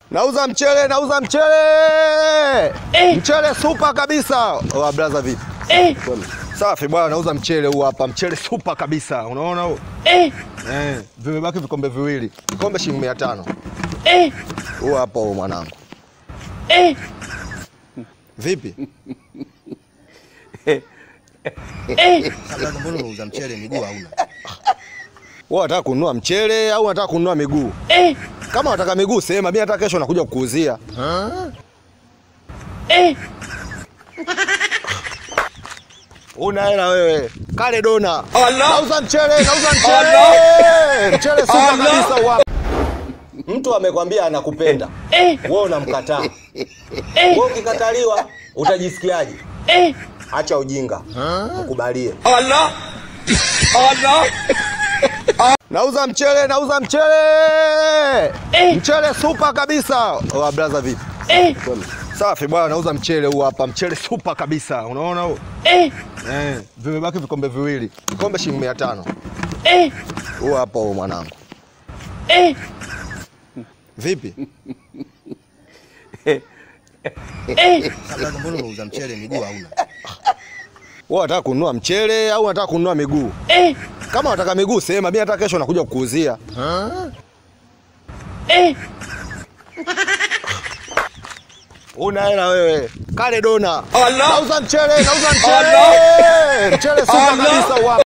Nauza mchele, nauza mchele. Mchele super kabisa. Oh, brother vipi? Safi bwana, nauza mchele huu hapa. Mchele super kabisa. Unaona huu? Eh, vimebaki vikombe viwili. Kikombe shilingi 500. Huu hapa huu mwanangu. Vipi? Sasa mbona unauza mchele miguu hauna? Wewe unataka kununua mchele au unataka kununua miguu? Kama unataka miguu sema, mimi hata kesho nakuja kukuuzia. Una hela wewe. Kale dona. Nauza mchele, nauza mchele. Mchele super kabisa huu hapa. Mtu amekwambia anakupenda. Wewe unamkataa. Wewe ukikataliwa utajisikiaje? Acha ujinga. Mkubalie. Nauza mchele, nauza mchele. Mchele super kabisa. Oh, brother vipi? Safi bwana, nauza mchele huu hapa. Mchele super kabisa. Unaona huu? Eh, vimebaki vikombe viwili. Kikombe shilingi 500. Huu hapa huu mwanangu. Vipi? Sasa mbona unauza mchele miguu hauna? Wewe unataka kununua mchele au unataka kununua miguu? Kama unataka miguu sema, mimi hata kesho nakuja kukuuzia. Una hela wewe. Kale dona. Nauza mchele, nauza mchele. Mchele super kabisa huu hapa.